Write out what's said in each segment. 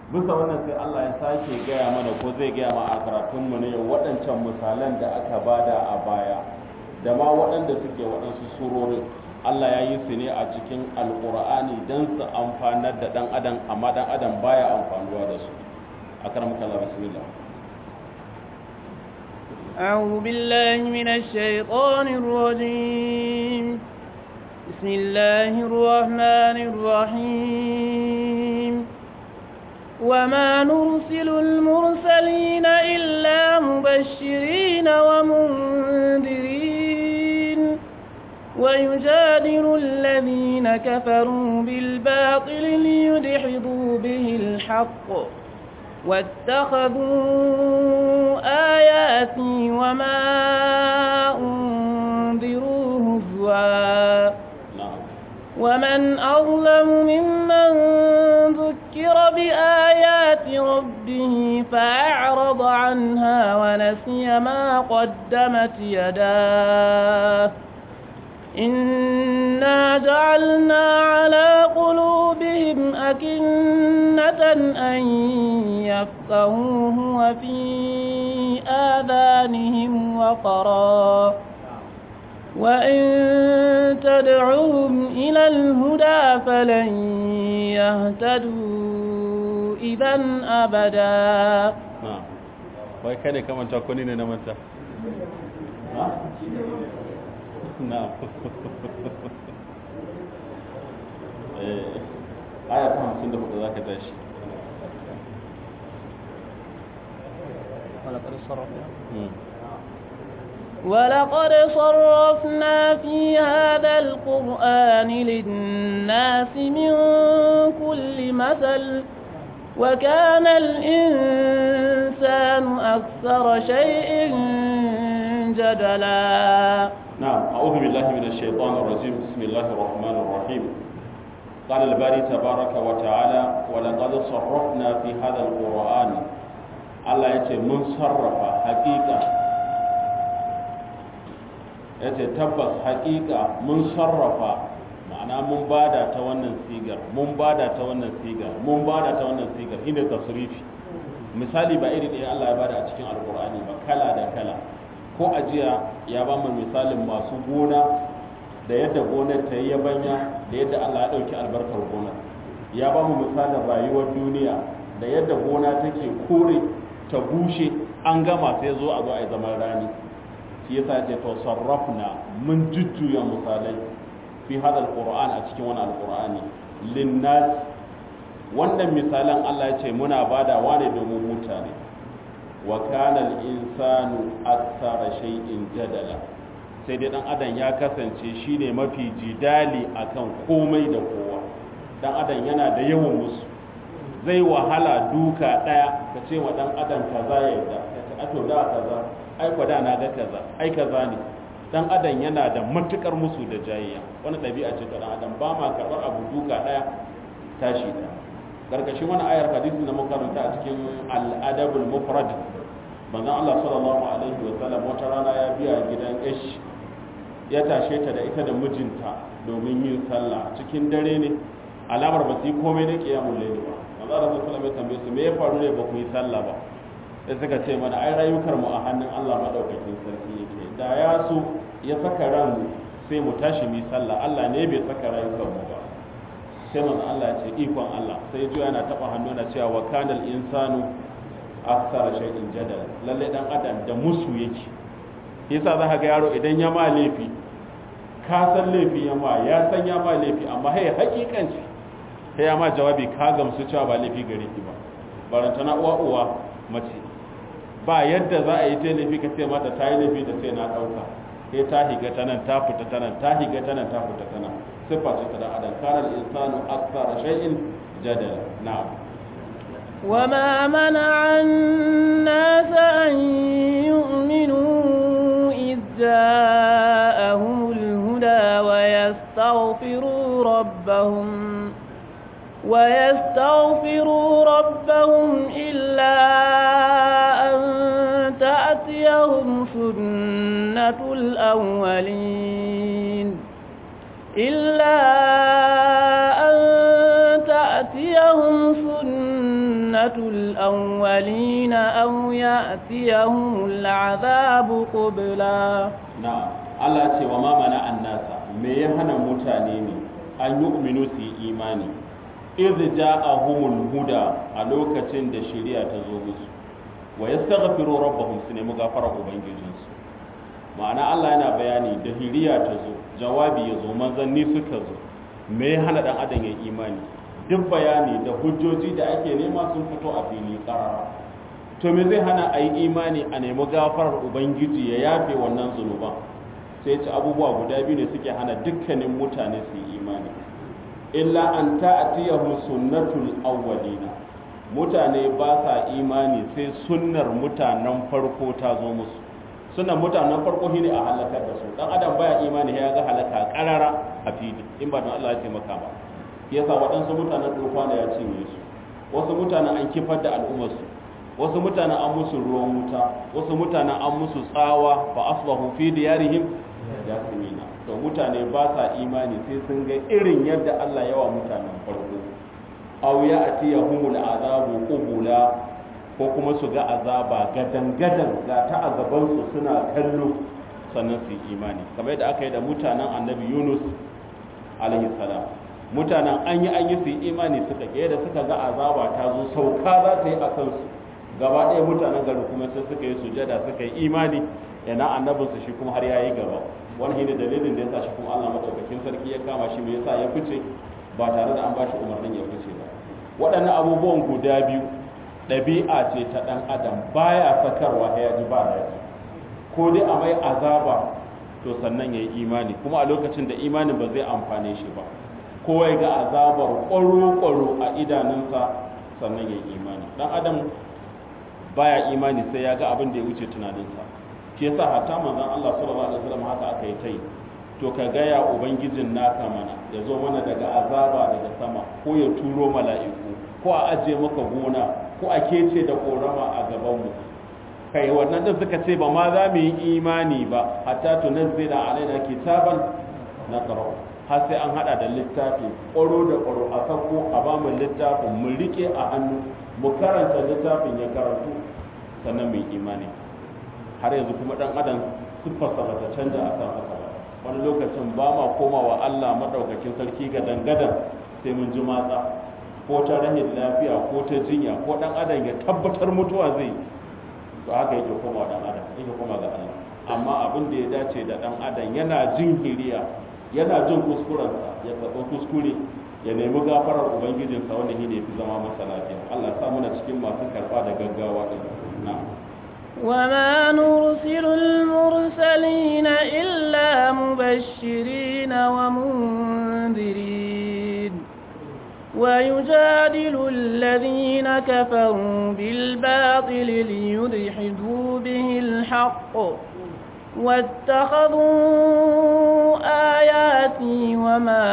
bisa wannan sai Allah ya sake gaya mana ko zai gaya ma a karatunmu ne waɗancan misalan da aka bada a baya da ma waɗanda suke waɗansu surorin Allah ya yi su ne a cikin alƙur'ani don su amfanar da ɗan adam amma ɗan adam baya amfanuwa da su a karamuka Allah bismillah أعوذ بالله من الشيطان الرجيم بسم الله الرحمن الرحيم وما نرسل المرسلين إلا مبشرين ومنذرين ويجادل الذين كفروا بالباطل ليدحضوا به الحق واتخذوا آياتي وما أنذروا هزوا ومن أظلم ممن ذكر بآيات ربه فأعرض عنها ونسي ما قدمت يداه إنا جعلنا على قلوبهم أكنة أن يفقهوه وفي آذانهم وقرا وإن تدعوهم إلى الهدى فلن يهتدوا إذا أبدا wai kada ka manta ko ne na manta na aya ta hamsin da hudu za ka tashi ولقد صرفنا في هذا القرآن للناس من كل مثل وكان الإنسان أكثر شيء جدلا نعم أعوذ بالله من الشيطان الرجيم بسم الله الرحمن الرحيم قال الباري تبارك وتعالى ولقد صرفنا في هذا القرآن الله يتي من صرف حقيقة yace tabbas haƙiƙa mun sarrafa ma'ana mun bada ta wannan sigar mun bada ta wannan sigar mun bada ta wannan sigar inda tasrifi misali ba iri ɗaya Allah ya bada a cikin alƙur'ani ba kala da kala ko ajiya ya ba mu misalin masu gona da yadda gonar ta yi yabanya da yadda Allah ya ɗauki albarkar gonar ya ba mu misalin rayuwar duniya da yadda gona take kore ta bushe an gama sai zo a zo a yi zaman rani shi yasa ce to sarrafna mun jujjuya misalai fi hada alquran a cikin wani alqur'ani linnas wannan misalan Allah ya ce muna badawa ne domin mutane wa kana al-insanu akthara shay'in jadala sai dai dan adam ya kasance shine mafi jidali akan komai da kowa dan adam yana da yawan musu zai wahala duka daya ka ce wa dan adam kaza ya yarda ka ce ato da kaza ai kwada na ga kaza ai kaza ne dan adam yana da matukar musu da jayayya wani ɗabi'a ce ta dan adam ba ma karɓar abu duka ɗaya tashi ɗaya karkashin wani ayar hadisi na makaranta a cikin al'adabul mufrad manzon Allah sallallahu alaihi wa sallam wata rana ya biya gidan ish ya tashe ta da ita da mijinta domin yin sallah cikin dare ne alamar ba su yi komai na kiyamul layli ba manzon Allah sallallahu alaihi wa sallam ya tambaye su me ya faru ne ba ku yi sallah ba sai suka ce mana ai rayukar mu a hannun Allah madaukakin sarki yake da ya so ya saka ran sai mu tashi mu sallah Allah ne bai saka rayukan mu ba sai manzo Allah ya ce ikon Allah sai ya yana taba hannu na cewa wa kanal insanu aktsara shay'in jadal lalle dan adam da musu yake yasa za ka ga yaro idan ya ma laifi ka san laifi ya ma ya san ya ma laifi amma hai hakikanci sai ya ma jawabi ka gamsu cewa ba laifi gare ki ba barantana uwa uwa mace ba yadda za a yi ta laifi ka ce mata ta yi laifi da sai na ɗauka sai ta higa ta nan ta fita ta nan ta higa ta nan ta fita ta nan siffa ce ta da adam kana insanu akthara shay'in jadala na'am وما منع الناس أن يؤمنوا إذ جاءهم الهدى ويستغفروا ربهم ويستغفروا ربهم إلا أن تأتيهم سنة الأولين إلا أن تأتيهم سنة سنة الأولين أو يأتيهم العذاب قبلا نعم Allah ce wa ma mana annasa me ya hana mutane ne an yi uminu su yi imani iz ja'ahumul huda a lokacin da shari'a ta zo musu wa yastaghfiru rabbahum su nemi gafarar ubangijinsu ma'ana Allah yana bayani da hiriya ta zo jawabi ya zo manzanni suka zo me ya hana dan adam ya imani duk bayani da hujjoji da ake nema sun fito a fili karara to me zai hana a yi imani a nemi gafarar ubangiji ya yafe wannan zunuban sai ci abubuwa guda biyu ne suke hana dukkanin mutane su yi imani illa an ta'tiyahu sunnatul awwalina mutane ba sa imani sai sunnar mutanen farko ta zo musu sunnar mutanen farko shine a halakar da su dan adam baya imani ya ga halaka karara a fili in ba don Allah ya taimaka ba yasa waɗansu mutanen tufana ya cinye su wasu mutanen an kifar da al'ummar su wasu mutanen an musu ruwan wuta wasu mutanen an musu tsawa fa asbahu fi diyarihim yasimina to mutane ba sa imani sai sun ga irin yadda Allah yawa mutanen farko aw ya atiyahumul azabu qubula ko kuma su ga azaba gadan gadan ga ta azaban su suna kallo sannan su yi imani kamar yadda aka yi da mutanen annabi Yunus alaihi salam mutanen an yi an yi su yi imani suka ke da suka ga azaba ta zo sauka za ta yi a kansu gaba ɗaya mutanen gari kuma sai suka yi sujada suka yi imani yana annabinsu shi kuma har ya yi gaba wani ne dalilin da ya sa shi kuma Allah madaukakin sarki ya kama shi me yasa ya fice ba tare da an ba shi umarnin ya fice ba waɗannan abubuwan guda biyu ɗabi'a ce ta ɗan adam baya sakarwa ya ji ba daɗi ko dai a mai azaba to sannan ya yi imani kuma a lokacin da imanin ba zai amfane shi ba ko ya ga azabar ƙwaro-ƙwaro a idanunsa sannan ya yi imani ɗan adam baya imani sai ya ga abin da ya wuce tunaninsa shi yasa hatta manzon Allah sallallahu alaihi wasallam haka aka yi tai to ka gaya ubangijin naka mana ya zo mana daga azaba daga sama ko ya turo mala'iku ko a aje maka gona ko a kece da korama a gaban mu kai wannan da suka ce ba ma za mu yi imani ba hatta tunazzila alaina kitaban naqra har sai an hada da littafi ƙwaro da ƙwaro a sako a ba mu littafin mu rike a hannu mu karanta littafin ya karantu sannan mu yi imani har yanzu kuma dan adam siffarsa ba ta canja a kan haka ba wani lokacin ba ma komawa Allah madaukakin sarki ga dangadan sai mun ji matsa ko ta rahin lafiya ko ta jinya ko dan adam ya tabbatar mutuwa zai to haka yake koma dan adam yake koma ga Allah amma abin da ya dace da dan adam yana jin hiriya yana jin kuskurensa ya karɓi kuskure ya nemi gafarar ubangijinsa wanda shi ne fi zama masa lafiya Allah ya sa muna cikin masu karɓa da gaggawa din na'am وما نرسل المرسلين إلا مبشرين ومنذرين ويجادل الذين كفروا بالباطل ليدحضوا به الحق واتخذوا آياتي وما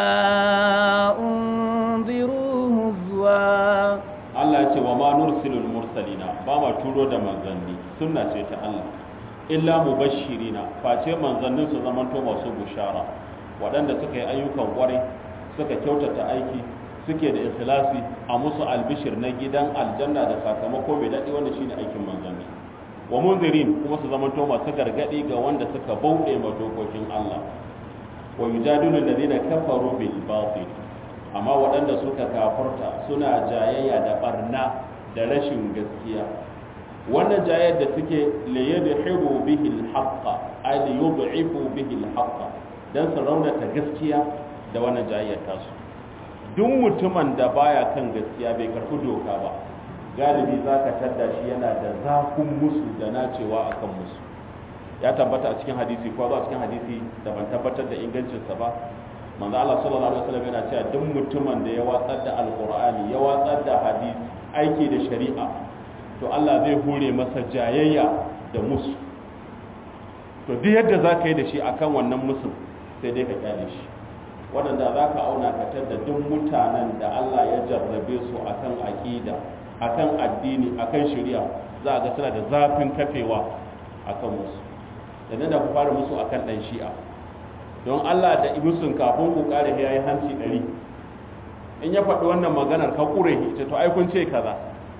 أنذروا هزوا Allah ya ce wa ma nursilul mursalina ba ma turo da manzanni sunna ce ta Allah illa mubashirina face manzannin su zamanto masu bushara waɗanda suka yi ayyukan kwarai suka kyautata aiki suke da ikhlasi a musu albishir na gidan aljanna da sakamako mai daɗi wanda shine aikin manzanni wa munzirin kuma su zamanto masu gargaɗi ga wanda suka bauɗe ma dokokin Allah wa yujadilu alladhina kafaru bil batil amma waɗanda suka kafurta suna jayayya da barna da rashin gaskiya wannan jayayyar da suke liyadhibu bihi al-haqqa ay liyud'ifu bihi al-haqqa dan su raunata gaskiya da wannan jayayyar tasu duk mutumin da baya kan gaskiya bai karɓi doka ba galibi zaka tadda shi yana da zafin musu da nacewa akan musu ya tabbata a cikin hadisi ko a cikin hadisi da ban tabbatar da ingancinsa ba manzo Allah sallallahu alaihi wasallam yana cewa duk mutumin da ya watsar da alqur'ani ya watsar da hadisi aiki da shari'a to Allah zai hure masa jayayya da musu to duk yadda zaka yi da shi akan wannan musu sai dai ka kyale shi waɗanda za ka auna ka da duk mutanen da Allah ya jarrabe su akan aqida akan addini akan shari'a za a ga suna da zafin kafewa akan musu da da ku fara musu akan dan shi'a don Allah da ibusun kafin ku kare ya yi hanci ɗari in ya faɗi wannan maganar ka ƙure ita to ai kun ce kaza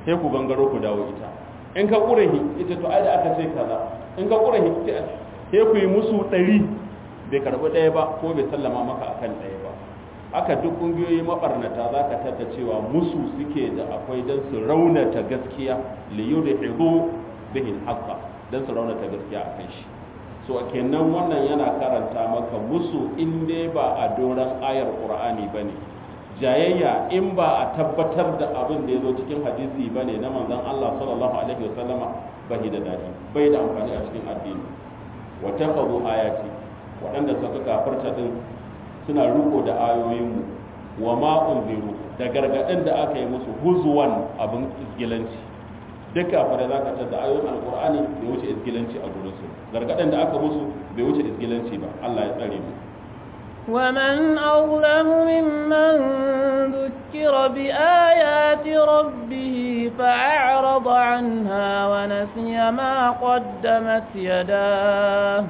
sai ku gangaro ku dawo ita in ka ƙurahi ita to ai da aka ce kaza in ka ƙurahi sai ku yi musu ɗari bai karɓi ɗaya ba ko bai sallama maka akan ɗaya ba haka duk ƙungiyoyi maɓarnata za ka tatta cewa musu suke da akwai don su raunata gaskiya liyu da hizo bihin haka don su raunata gaskiya a kan shi so kenan wannan yana karanta maka musu in dai ba a doron ayar ƙur'ani ba ne jayayya in ba a tabbatar da abin da ya zo cikin hadisi ba ne na manzon Allah sallallahu alaihi wasallama ba da daɗi bai da amfani a cikin addini wa taqadu ayati waɗanda suka kafarta din suna riko da ayoyinmu wa ma unziru da gargaɗin da aka yi musu huzuwan abin isgilanci duk kafirai za ka tar da ayoyin alkur'ani bai wuce isgilanci a gurinsu gargaɗin da aka musu bai wuce isgilanci ba Allah ya tsare mu ومن أظلم ممن ذكر بآيات ربه فأعرض عنها ونسي ما قدمت يداه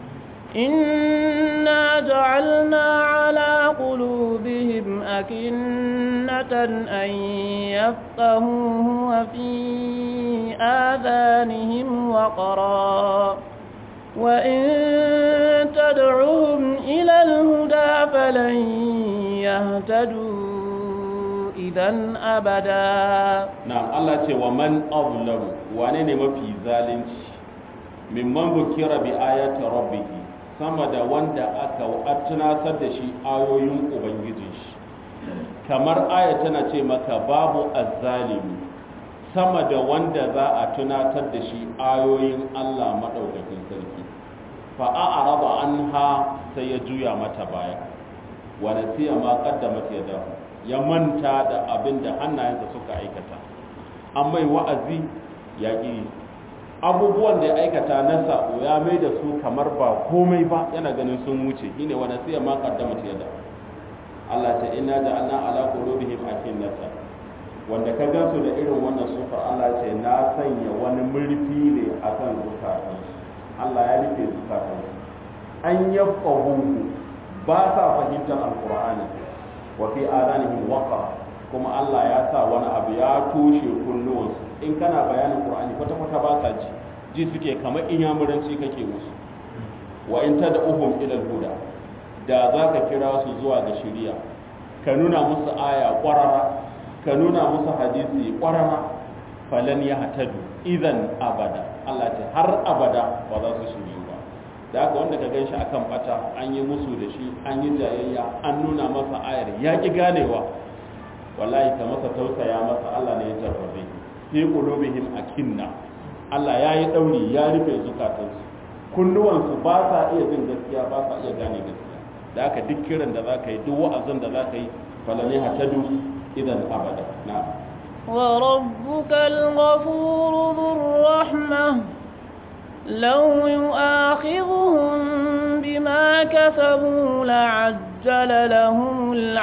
إنا جعلنا على قلوبهم أكنة أن يفقهوه وفي آذانهم وقرا وإن تدعوهم إلى الهدى فلن يهتدوا إذا أبدا نعم الله ce wa man azlamu wane ne mafi zalunci mimman bukira bi ayati rabbih sama da wanda aka tunatar da shi ayoyin ubangijin shi kamar aya tana ce maka babu azzalimi sama da wanda za a tunatar da shi ayoyin Allah madaukakin sarki fa a'rada anha sai ya juya mata baya wa nasiya ma qaddamat yadahu ya manta da abin da hannayensa suka aikata an mai wa'azi ya ƙi abubuwan da ya aikata na sa'o ya mai da su kamar ba komai ba yana ganin sun wuce shine wa nasiya ma qaddamat yadahu Allah ta inna ja'alna ala qulubihim akinnata wanda ka gansu da irin wannan sufar Allah ce na sanya wani murfi ne akan zukatansu Allah ya rufe zukatansu an yafqahu ba sa fahimtar alqur'ani wa fi adanihim waqa kuma Allah ya sa wani abu ya toshe kunnuwansu in kana bayanin qur'ani kwata kwata ba sa ji ji suke kamar inyamuranci kake musu wa in tad'uhum ila al-huda da za ka kira su zuwa ga shiriya ka nuna musu aya ƙwarara ka nuna musu hadisi ƙwarara falan ya hatadu idan abada Allah ce har abada ba za su shiryu ba da haka wanda ka gan shi akan bata an yi musu da shi an yi jayayya an nuna masa ayar ya ƙi ganewa wallahi ka masa tausaya masa Allah ne ya jarrabe fi qulubihim akinna Allah ya yi dauri ya rufe zukatansu kunnuwansu ba sa iya jin gaskiya ba sa iya gane gaskiya da aka duk kiran da za ka yi duk wa'azin da za ka yi falane hatadu idan abada na وربك الغفور ذو الرحمة لو يؤاخذهم بما كسبوا لعجل لهم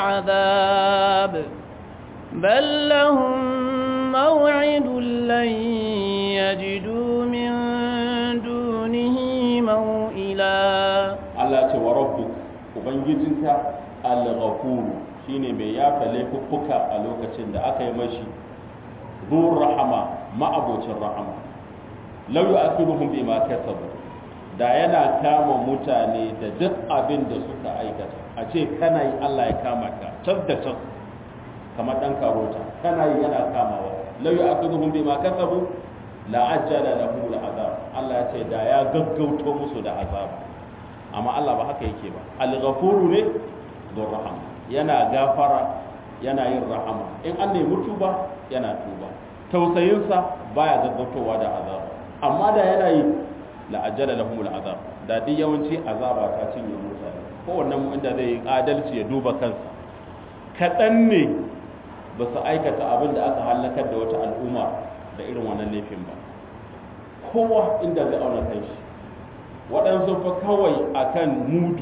العذاب بل لهم موعد لن يجدوا من دونه موئلا Allah ce wa rabbuk ubangijinka al-ghafur shine mai yafa laifuffuka a lokacin da aka yi mashi zur rahama ma'abocin rahama law yu'akhiruhum bima kasabu da yana kama mutane da duk abin da suka aikata a ce kana yi Allah ya kama ka tas da tas kamar dan karota kana yi yana kamawa law yu'akhiruhum bima kasabu la ajjala lahum al-azab Allah ya ce da ya gaggauto musu da azab amma Allah ba haka yake ba al-ghafuru ne don rahama yana gafara yana yin rahama in an nemi tuba yana tuba tausayinsa baya gaggautowa da azab amma da yana yi la'ajjala lahum al-azab da duk yawanci azaba ta cinye mutane kowannen mu inda zai yi adalci ya duba kansa kaɗan ne ba su aikata abin da aka halakar da wata al'umma da irin wannan laifin ba kowa inda zai auna kanshi waɗansu fa kawai akan mudu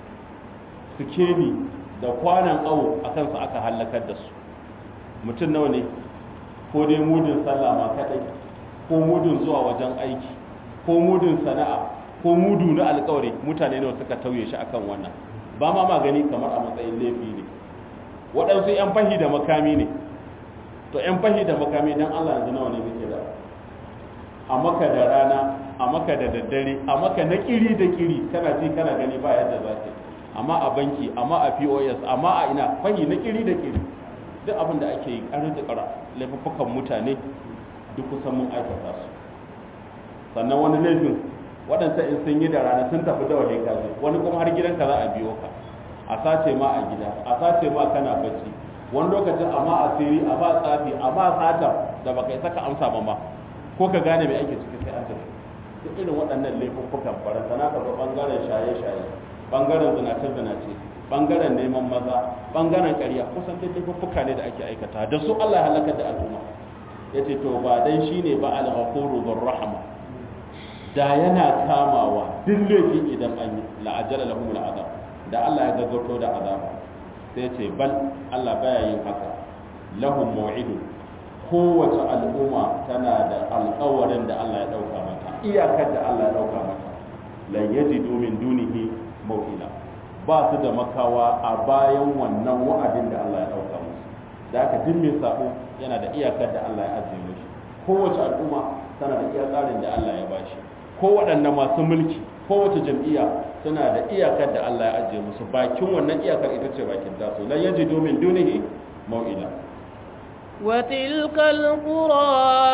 sikeli da kwanan awo a kansa aka hallakar da su mutum nawa ne ko dai mudun sallah ma kaɗai ko mudun zuwa wajen aiki ko mudun sana'a ko mudu na alkawari mutane nawa suka tauye shi akan wannan ba ma magani kamar a matsayin laifi ne waɗansu 'yan fahi da makami ne to yan fahi da makami dan Allah yanzu nawa ne muke da a maka da rana a maka da daddare a maka na kiri da kiri kana ji kana gani ba yadda za ka amma a banki amma a POS amma a ina fahi na kiri da kiri duk abin da ake yi ƙarar da ƙara laifuffukan mutane duk kusan mun aikata su sannan wani laifin waɗansa in sun yi da rana sun tafi da waje kaje wani kuma har gidanka za a biyo ka a sace ma a gida a sace ma kana bacci wani lokacin amma asiri amma tsafi amma sata da baka isa ka amsa ba ma ko ka gane me ake ciki sai an tafi duk irin waɗannan laifuffukan barantana ka ga bangaren shaye-shaye bangaren zinace-zinace bangaren neman maza bangaren ƙarya kusan duk laifuffuka ne da ake aikata da su Allah ya halakar da al'umma yace to ba dan shine ba al-ghafuru dhur rahma da yana kamawa duk laifi idan an yi la'ajala lahum al'azab da Allah ya gaggauto da azaba sai ce bal Allah baya yin haka lahum maw'idun kowace al'umma tana da alƙawarin da Allah ya dauka mata iyakar da Allah ya dauka mata la yajidu min dunihi maw'ila ba su da makawa a bayan wannan wa'adin da Allah ya dauka musu da haka duk mai sabo yana da iyakar da Allah ya ajiye mishi kowace al'umma tana da iya tsarin da Allah ya bashi ko waɗanne masu mulki kowace jam'iyya suna da iyakar da Allah ya ajiye musu bakin wannan iyakar ita ce bakin tasu lan yajidu min dunihi maw'ila وتلك القرى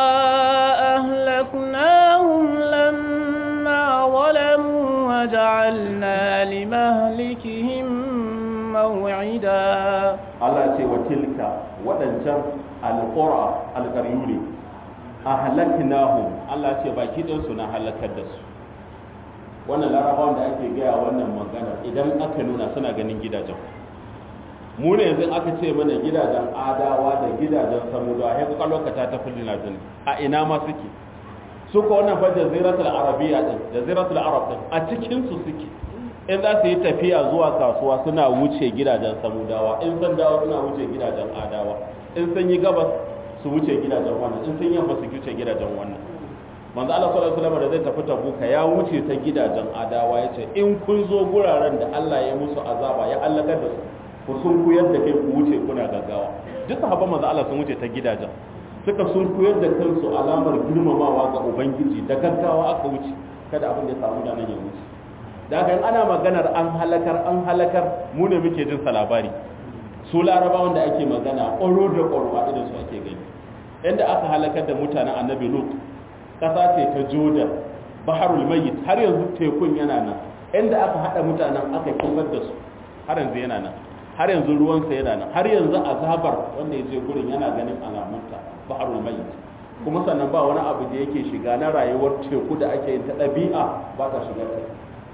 أهلكناهم لما ظلموا وجعلنا لمهلكهم موعدا Allah ce wa tilka waɗancan alƙura alƙaryu ne ahlaknahum Allah ce baki ɗin su na halakar da su wannan larabawan da ake gaya wannan magana idan aka nuna suna ganin gidajen mu ne yanzu aka ce mana gidajen adawa da gidajen samudawa sai kuka lokata ta fulli na jini a ina ma suke su ko wannan fa jaziratul arabiyya din jaziratul arab din a cikin su suke in za su yi tafiya zuwa kasuwa suna wuce gidajen samudawa in sun dawo suna wuce gidajen adawa in sun yi gabas su wuce gidajen wannan in sun yamma su wuce gidajen wannan manzo Allah sallallahu alaihi wasallam da zai tafi tabuka ya wuce ta gidajen adawa yace in kun zo guraren da Allah ya musu azaba ya halakar da su ku sun kuyar da kai ku wuce kuna gaggawa duk sahabban manzo Allah sun wuce ta gidajen suka sun kuyar da kansu alamar girmamawa ga ubangiji da gaggawa aka wuce kada abin da ya samu da nan ya wuce da haka in ana maganar an halakar an halakar mu ne muke jin sa labari su larabawan da ake magana ƙwaro da ƙwaro a idan su ake gani inda aka halakar da mutanen annabi lut ƙasa ce ta jordan baharul mayyit har yanzu tekun yana nan inda aka haɗa mutanen aka kifar da su har yanzu yana nan har yanzu ruwansa yana nan har yanzu azabar wanda ya je gurin yana ganin alamunta baharul mayyit kuma sannan ba wani abu da yake shiga na rayuwar teku da ake yin ta ɗabi'a ba ta shiga ta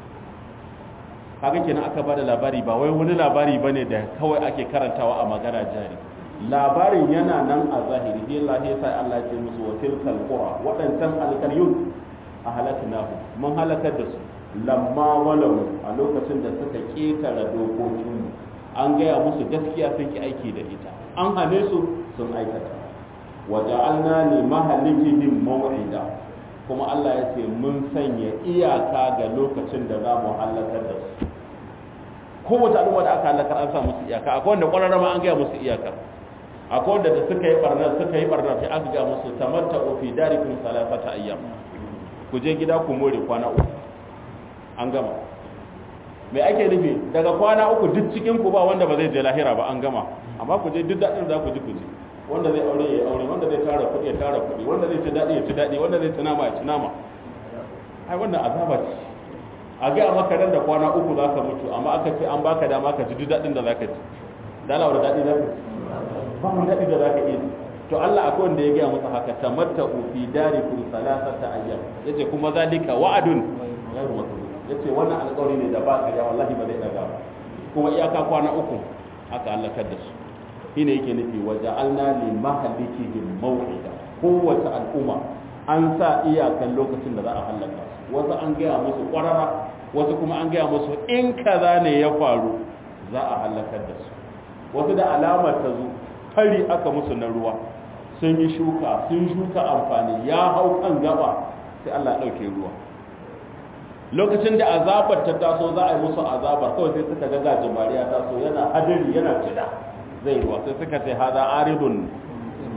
kaga kenan aka bada labari ba wai wani labari bane da kawai ake karantawa a magana jari labarin yana nan a zahiri sai Allah ya sai Allah ya ce musu wa tilkal qura wadancan alkaryun a halaknahu mun halakar da su lamma walau a lokacin da suka ketara dokokin an gaya musu gaskiya sun ki aiki da ita an hane su sun aikata wa ja'alna li mahalikihim maw'ida kuma Allah ya ce mun sanya iyaka ga lokacin da za mu halakar da su kowace al'umma da aka halakar an sa musu iyaka akwai wanda ƙwararra ma an gaya musu iyakar akwai wanda da suka yi barnar suka yi barnar sai aka ga musu tamatta fi darikum salasata ayyam ku je gida ku more kwana uku an gama me ake nufi daga kwana uku duk cikin ku ba wanda ba zai je lahira ba an gama amma ku je duk daɗin za ku ji ku je wanda zai aure ya aure wanda zai tara kuɗi ya tara kuɗi wanda zai ci daɗi ya ci daɗi wanda zai ci nama ya ci nama ai wannan azaba ce a ga maka nan da kwana uku za ka mutu amma aka ce an baka dama ka ji duk daɗin da za ka ci dala wani daɗi za ka ci ba wani daɗi da za ka iya to Allah akwai wanda ya gaya masa haka tamatta fi darikum salasata ayyam yace kuma zalika wa'adun ghairu makdud yace wannan alƙawari ne da ba ka ya wallahi ba zai daga ba kuma iyaka kwana uku aka halakar da su shine yake nufi wa ja'alna li mahalikihim maw'ida kowace al'umma an sa iyakan lokacin da za a halaka su wasu an gaya musu ƙwarara wasu kuma an gaya musu in kaza ne ya faru za a halakar da su wasu da alamar ta zo fari aka musu na ruwa sun yi shuka sun shuka amfani ya hau kan gaba sai Allah ɗauke ruwa lokacin da azabar ta taso za a yi musu azabar kawai sai suka ga gajimare ya taso yana hadari yana cida zai ruwa sai suka ce hada aridun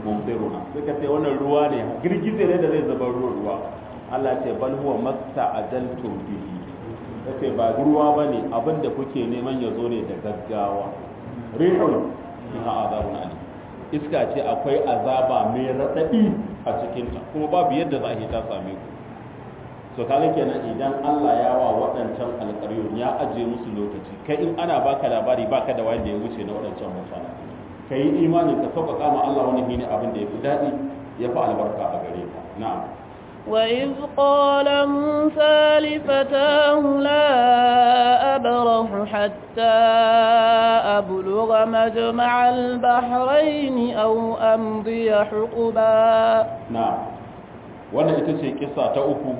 mumtiruna suka ce wannan ruwa ne girgize ne da zai zama ruwa ruwa Allah ce bal huwa masta'ajaltum bihi yace ba ruwa bane abinda kuke neman ya zo ne da gaggawa rihun fiha azabun alim iska ce akwai azaba mai radadi a cikin ta kuma babu yadda za a yi ta same ku so kaga kenan idan Allah ya wa waɗancan alƙaryun ya aje musu lokaci kai in ana baka labari baka da wanda ya wuce na waɗancan mutane ka yi imanin ka sauƙaƙa ma Allah wani shine abin da ya fi daɗi ya fi albarka a gare ka na'am وإذ قال موسى لفتاه لا أبرح حتى أبلغ مجمع البحرين أو أمضي حقبا na'am wannan ita ce kissa ta uku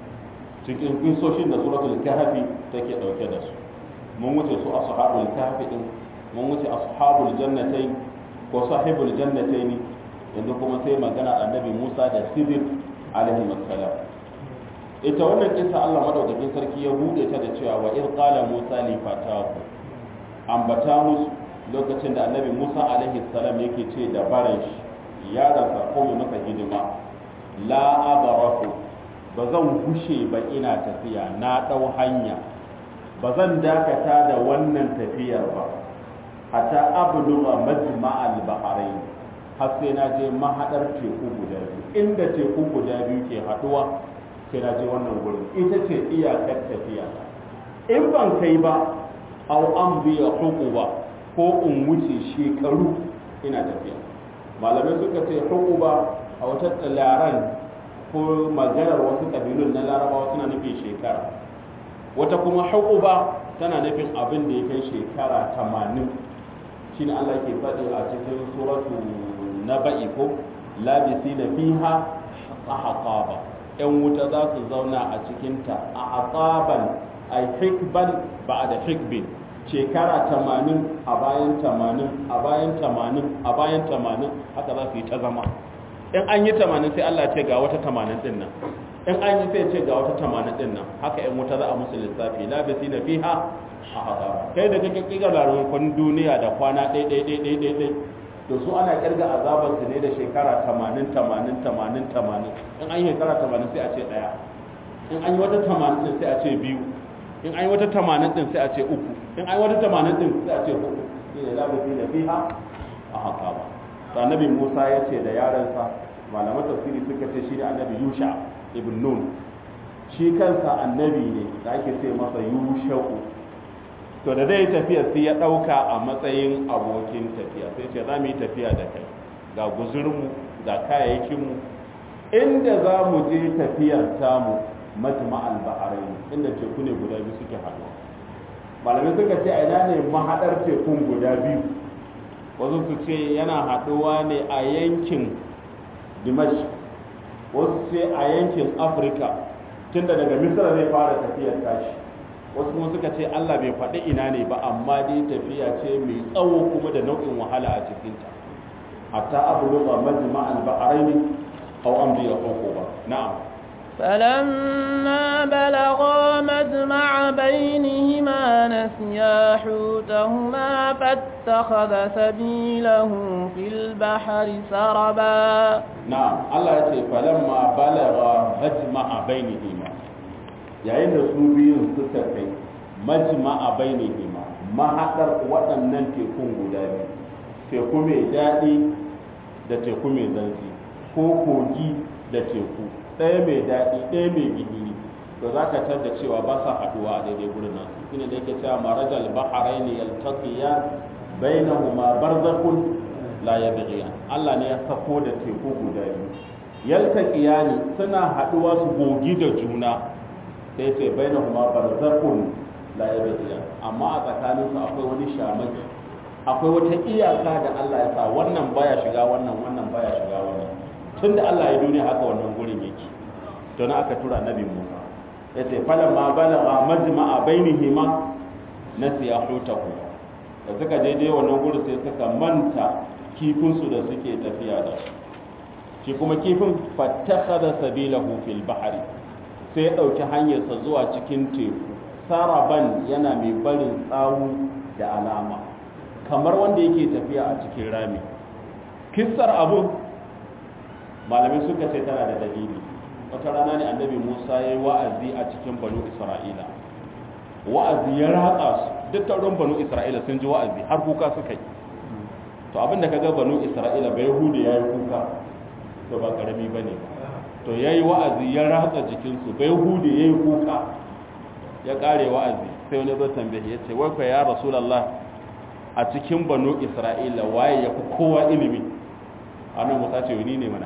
cikin kisoshin da suratul kahfi take dauke da su mun wuce su ashabul kahfi din mun wuce ashabul jannatain ko sahibul jannatain yanzu kuma sai magana annabi Musa da Khidir alaihi assalam ita wannan kissa Allah madaukakin sarki ya bude ta da cewa wa in qala Musa li fatahu ambata musu lokacin da annabi Musa alaihi salam yake ce da baran shi yaransa ko mai masa hidima la abarahu ba zan gushe ba ina tafiya na ɗau hanya ba zan dakata da wannan tafiyar ba hatta abluga majma'al bahrain har sai na je mahadar teku guda biyu inda teku guda biyu ke haduwa sai na je wannan gurin ita ce iyakar tafiya in ban kai ba aw an biya hukuba ko in wuce shekaru ina tafiya malamai suka ce hukuba a wata laran ko maganar wasu kabilun na larabawa suna nufin shekara wata kuma hukuba tana nufin abin da ya kai shekara tamanin shi ne Allah ke faɗi a cikin suratu na ba'i ko labisi na fiha a haƙaba ‘yan wuta za su zauna a cikinta a haƙaban a hikban ba da hikbin shekara tamanin a bayan tamanin a bayan tamanin a bayan tamanin haka za su yi ta zama in an yi tamanin sai Allah ce ga wata tamanin din nan in an yi sai ce ga wata tamanin din nan haka ‘yan wuta za a musu lissafi labisi na fiha a haƙaba kai da kake kiga larukun duniya da kwana ɗai ɗai ɗai ɗai ɗai ɗai to su ana kirga azabar su ne da shekara tamanin tamanin tamanin tamanin in an yi shekara tamanin sai a ce ɗaya in an yi wata tamanin din sai a ce biyu in an yi wata tamanin din sai a ce uku in an yi wata tamanin din sai a ce hudu shi ne labisi da fiha a haka ba to annabi musa ya ce da yaransa malaman tafsiri suka ce shi ne annabi yusha ibn nun shi kansa annabi ne da ake ce masa yusha'u to da zai tafiya sai ya ɗauka a matsayin abokin tafiya sai ce za mu yi tafiya da kai ga guzurinmu ga kayayyakinmu inda za mu je tafiyar tamu majma'al baharai inda teku ne guda biyu suke haɗuwa malamai suka ce a ina ne mahaɗar tekun guda biyu wasu su ce yana haɗuwa ne a yankin dimash wasu ce a yankin afirka tunda daga misra zai fara tafiyar tashi wasu kuma suka ce Allah bai faɗi ina ne ba amma dai tafiya ce mai tsawo kuma da nau'in wahala a cikinta hatta abu lupa majma al-bahrain aw amri ya ba na'am فلما بلغا مجمع بينهما نسيا حوتهما فاتخذ سبيله في البحر سربا نعم الله يقول فلما بلغا مجمع بينهما yayin da su biyun suka kai majma a bainihima mahaɗar waɗannan tekun guda biyu teku mai daɗi da teku mai zanzi ko kogi da teku ɗaya mai daɗi ɗaya mai gihiri to za ka tar da cewa ba sa haɗuwa a daidai gurin nasu shine da yake cewa marajal baharain yaltaqiyan bainahuma barzakhun la yabghiyan Allah ne ya sako da teku guda biyu yaltaqiyani suna haɗuwa su gogi da juna sai ce bai na kuma barzakhun la yabghiya amma a tsakanin su akwai wani shamaki akwai wata iyaka da Allah ya sa wannan baya shiga wannan wannan baya shiga wannan tunda Allah ya duniya haka wannan gurin yake to na aka tura nabi Musa yace falan ma balagha majma'a bainihima nasiya hutahu da suka je dai wannan gurin sai suka manta kifin su da suke tafiya da shi kuma kifin fattakhadha sabilahu fil bahri sai ya ɗauki hanyarsa zuwa cikin teku saraban yana mai barin tsawu da alama kamar wanda yake tafiya a cikin rami kissar abu malamai suka ce tana da dalili wata rana ne annabi musa ya yi wa'azi a cikin banu isra'ila wa'azi ya ratsa su duk taurin banu isra'ila sun ji wa'azi har kuka suka yi to abinda ka ga banu isra'ila bai hude ya yi kuka to ba karami ba ne to ya yi wa'azi ya ratsa jikinsu bai hude ya yi kuka ya kare wa'azi sai wani zo tambaye ya ce wai ya rasulallah a cikin banu isra'ila waye ya fi kowa ilimi a nan musa ce wani ne mana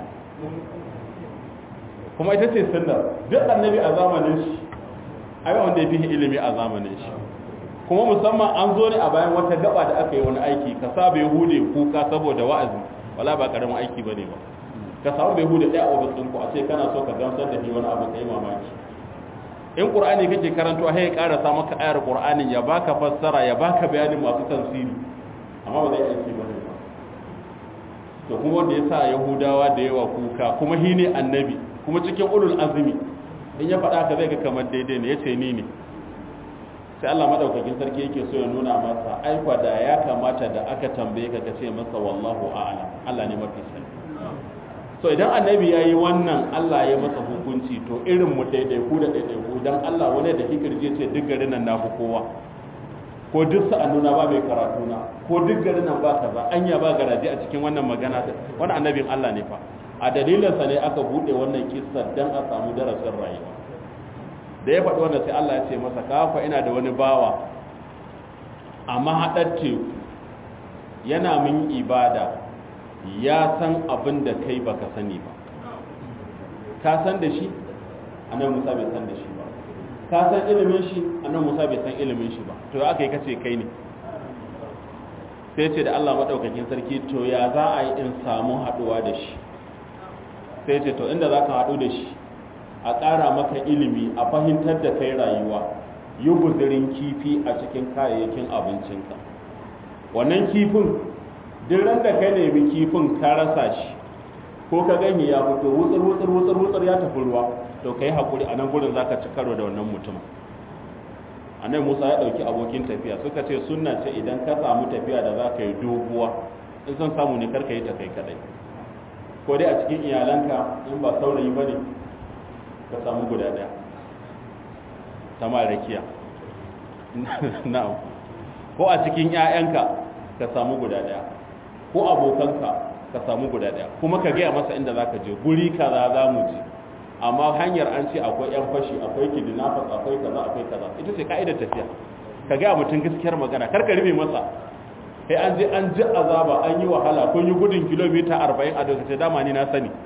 kuma ita ce sunnar duk annabi a zamanin shi ai wanda ya fi ilimi a zamanin shi kuma musamman an zo ne a bayan wata gaba da aka yi wani aiki ka sa bai hude kuka saboda wa'azi wala ba karamin aiki ba ne ba ka samu bai hude ɗaya a ofis ɗinku a ce kana so ka gamsar da shi wani abu ka yi mamaki in ƙur'ani kake karanto sai ya ƙarasa maka ayar ƙur'anin ya baka fassara ya baka bayanin masu tafsiri amma ba zai aiki ba ne ba to kuma wanda ya sa yahudawa da yawa kuka kuma shi ne annabi kuma cikin ulul azumi in ya faɗa ka zai ga kamar daidai ne ya ce ni ne sai Allah madaukakin sarki yake so ya nuna masa aikwa da ya kamata da aka tambaye ka kace masa wallahu a'lam Allah ne mafi sani so idan annabi yayi wannan Allah ya masa hukunci to irin mu daidai ku da daidai ku dan Allah wani da kikirje ce duk garin nan nafi kowa ko duk sa'annuna ba mai karatu na ko duk garin nan ba kaza anya ba garaje a cikin wannan magana wannan annabin Allah ne fa a dalilinsa ne aka bude wannan kissa dan a samu darasin rayuwa da ya faɗi wanda sai Allah ya ce masa kafa ina da wani bawa a mahaɗar teku yana min ibada ya san abin da kai baka sani ba ka san da shi annan musa bai san da shi ba ka san ilimin shi annan musa bai san ilimin shi ba to aka yi kace kai ne sai ce da Allah maɗaukakin sarki to ya za a yi in samu haɗuwa da shi sai ce to inda za ka haɗu da shi a ƙara maka ilimi a fahimtar da kai rayuwa yi guzurin kifi a cikin kayayyakin abincinka wannan kifin duk da ka nemi kifin ka rasa shi ko ka ganye ya fito wutsur wutsur wutsur wutsur ya tafi ruwa to kai hakuri a nan gurin zaka ci karo da wannan mutum annabi Musa ya dauki abokin tafiya suka ce sunna ce idan ka samu tafiya da zaka yi doguwa in san samu ne karka yi ta kai kadai ko dai a cikin iyalanka in ba saurayi bane ka samu guda daya ta marakiya na'am ko a cikin 'ya'yanka ka samu guda daya ko abokanka ka samu guda daya kuma ka gaya masa inda zaka je guri kaza za mu je amma hanyar an ce akwai yan fashi akwai kidnappers akwai kaza akwai kaza ita ce ka'idar tafiya ka gaya mutum gaskiyar magana kar ka rufe masa sai an je an ji azaba an yi wahala kun yi gudun kilomita 40 a daga dama ni na sani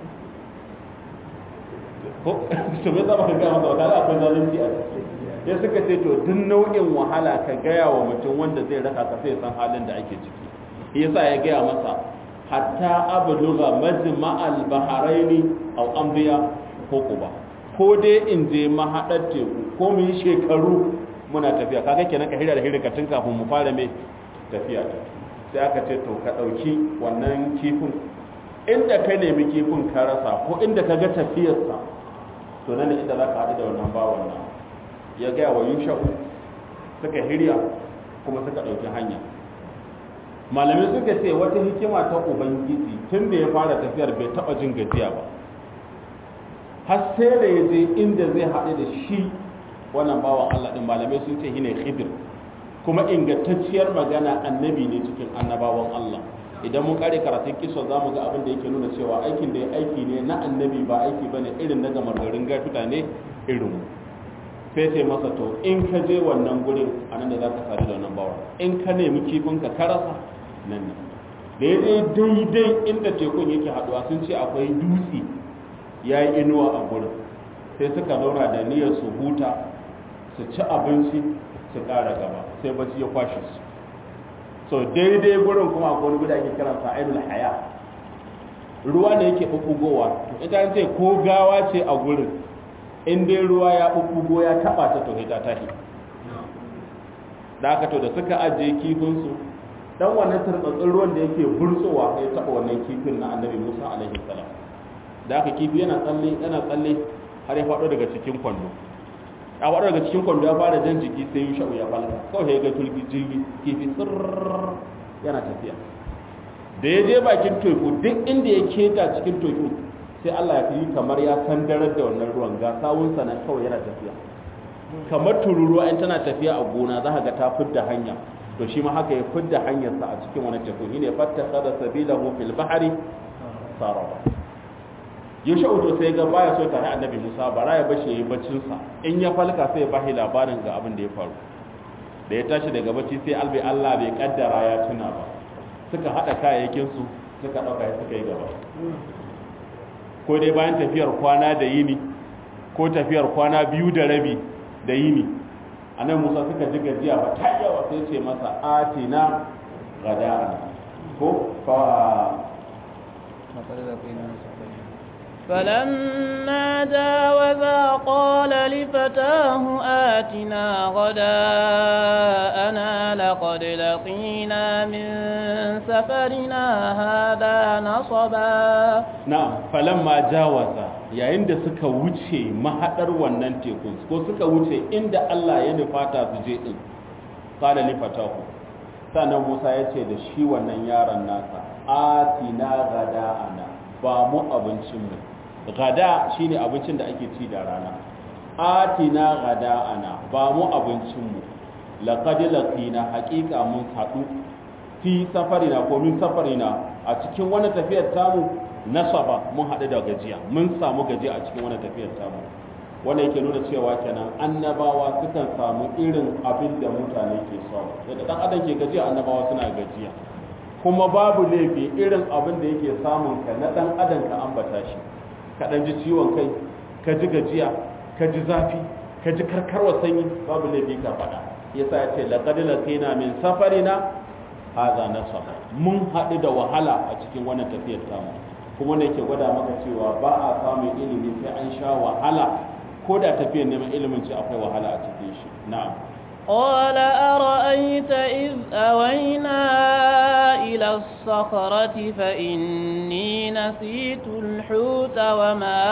ko to me zama ka gaya masa wakala akwai zalunci a ciki ya suka ce to duk nau'in wahala ka gaya wa mutum wanda zai raka ka sai san halin da ake ciki yasa ya gaya masa hatta abluga majma'al baharaini aw ambiya ko kuba ko dai in je mahadar teku ko mu yi shekaru muna tafiya kaga kenan ka hira da hira tun kafin mu fara mai tafiya sai aka ce to ka dauki wannan kifin inda ka nemi kifin ka rasa ko inda ka ga tafiyarsa to nan inda za ka haɗu da wannan bawan nan ya gaya wa yusha'u suka hirya kuma suka ɗauki hanya malamai suka ce wata hikima ta ubangiji tun da ya fara tafiyar bai taɓa jin gajiya ba har sai da ya je inda zai haɗu da shi wannan bawan Allah ɗin malamai sun ce shine khidir kuma ingantacciyar magana annabi ne cikin annabawan Allah idan mun kare karatun kisa za mu ga abin da yake nuna cewa aikin da ya aiki ne na annabi ba aiki bane irin na gamar garin gatuta ne irin mu sai ce masa to in ka je wannan gurin a nan da za ka sadu da wannan bawa in ka nemi kifin ka karasa nan ne da ya je daidai inda tekun yake haduwa sun ce akwai dutse ya yi inuwa a gurin sai suka zauna da niyyar su huta su ci abinci su ƙara gaba sai bacci ya kwashe su so daidai gurin kuma akwai wani guda ake kiran sa ainul haya ruwa ne yake bubbugowa to ita an ce ko gawa ce a gurin in dai ruwa ya bubbugo ya taba ta to ta tahi da aka to da suka ajiye kifin su dan wannan turbatsin ruwan da yake burtsowa ya taba wannan kifin na annabi Musa alaihi salam da aka kifi yana tsalle yana tsalle har ya faɗo daga cikin kwando a faɗo daga cikin kwando ya fara jan jiki sai yusha'u ya falka kawai ya ga tulki jirgi kifi sirr yana tafiya da ya je bakin teku duk inda ya keta cikin teku sai Allah ya yi kamar ya sandarar da wannan ruwan ga sawunsa nan kawai yana tafiya kamar tururuwa in tana tafiya a gona za ka ga ta fidda hanya to shi ma haka ya fidda hanyarsa a cikin wani teku shine fattaka da sabilahu fil bahri saraba yaushe uto sai ga baya so tare annabi Musa bara ya bashi yayi baccin sa in ya falka sai ya bashi labarin ga abin da ya faru da ya tashi daga bacci sai albai Allah bai kaddara ya tuna ba suka hada kayayyakin su suka dauka suka yi gaba ko dai bayan tafiyar kwana da yini ko tafiyar kwana biyu da rabi da yini anan Musa suka ji gajiya ba ta yawa sai ce masa atina gada'an ko fa فلما جاوزا قال لفتاه آتنا غداءنا لقد لقينا من سفرنا هذا نصبا نعم فلما جاوزا yayin da suka wuce mahadar wannan tekun ko suka wuce inda Allah ya nufata su je din qala li fatahu sannan Musa ya ce da shi wannan yaron nasa atina gada'ana ba mu abincinmu gada shine abincin da ake ci da rana atina gada'ana ba mu abincinmu laqad laqina haqiqa mun hadu fi safarina ko min safarina a cikin wani tafiyar tamu nasaba mun hadu da gajiya mun samu gajiya a cikin wani tafiyar tamu wanda yake nuna cewa kenan annabawa sukan samu irin abin da mutane ke samu yadda dan adam ke gajiya annabawa suna gajiya kuma babu laifi irin abin da yake samun ka na dan adam ka ambata shi ka dan ji ciwon kai ka ji gajiya ka ji zafi ka ji karkarwa sanyi babu laifi ka faɗa yasa ya ce laqad laqina min safarina hadha nasab mun haɗu da wahala a cikin wannan tafiyar tamu kuma ne ke gwada maka cewa ba a samun ilimi sai an sha wahala ko da tafiyar neman ilimin ce akwai wahala a cikin shi na'am قال أرأيت إذ أوينا إلى الصخرة فإني نسيت الحوت وما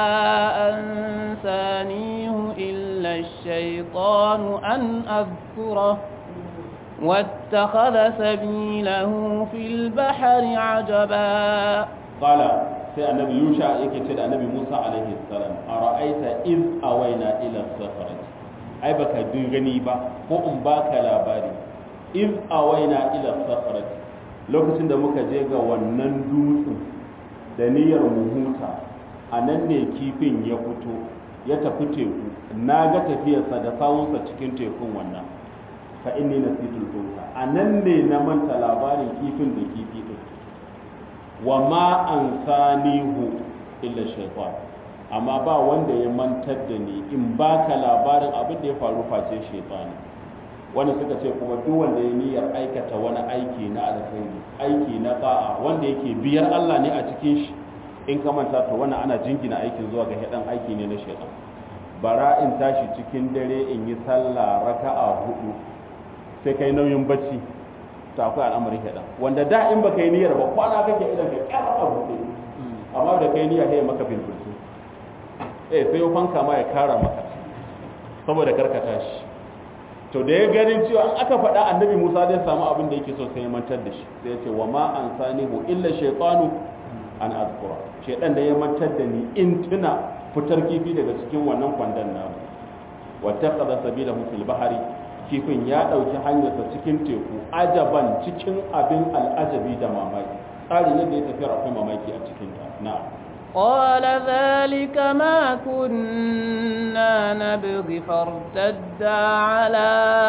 أنسانيه إلا الشيطان أن أذكره واتخذ سبيله في البحر عجبا قال sai annabi yusha yake ce da annabi musa alaihi salam a ra'aita iz awaina ila safarat ai baka gani ba ko in baka labari iz awaina ila safarat lokacin da muka je ga wannan dutsen da niyyar mu huta a nan ne kifin ya fito ya tafi teku na ga tafiyarsa da sawunsa cikin tekun wannan fa inni nasitul huta a nan ne na manta labarin kifin da kifi din wa ma an sanihu illa shaitan amma ba wanda ya mantar da ni in baka labarin abin da ya faru face shaitani wanda suka ce kuma duk wanda ya niyyar aikata wani aiki na alkhairi aiki na ba'a wanda yake biyar Allah ne a cikin shi in ka manta to wannan ana jingina aikin zuwa ga hadan aiki ne na shaitan bara in tashi cikin dare in yi sallah raka'a hudu sai kai nauyin bacci ta akwai al'amarin haɗa wanda da in baka yi niyyar ba kwana kake idan ka kyara a buɗe amma da kai niyyar sai maka filfilsu eh sai ya fanka ma ya kara maka saboda karkata shi to da ya ganin cewa an aka faɗa annabi musa zai samu abin da yake so sai ya mantar da shi sai ya ce wa ma an sanihu illa shaytanu an azkura shaytan da ya mantar da ni in tuna fitar kifi daga cikin wannan kwandon namu wa taqada sabilahu fil bahri kifin ya ɗauki hanyarsa cikin teku ajaban cikin abin al'ajabi da mamaki tsari ne da ya tafi akwai mamaki a cikin ta na قال ذلك ما كنا نبغي فارتدا على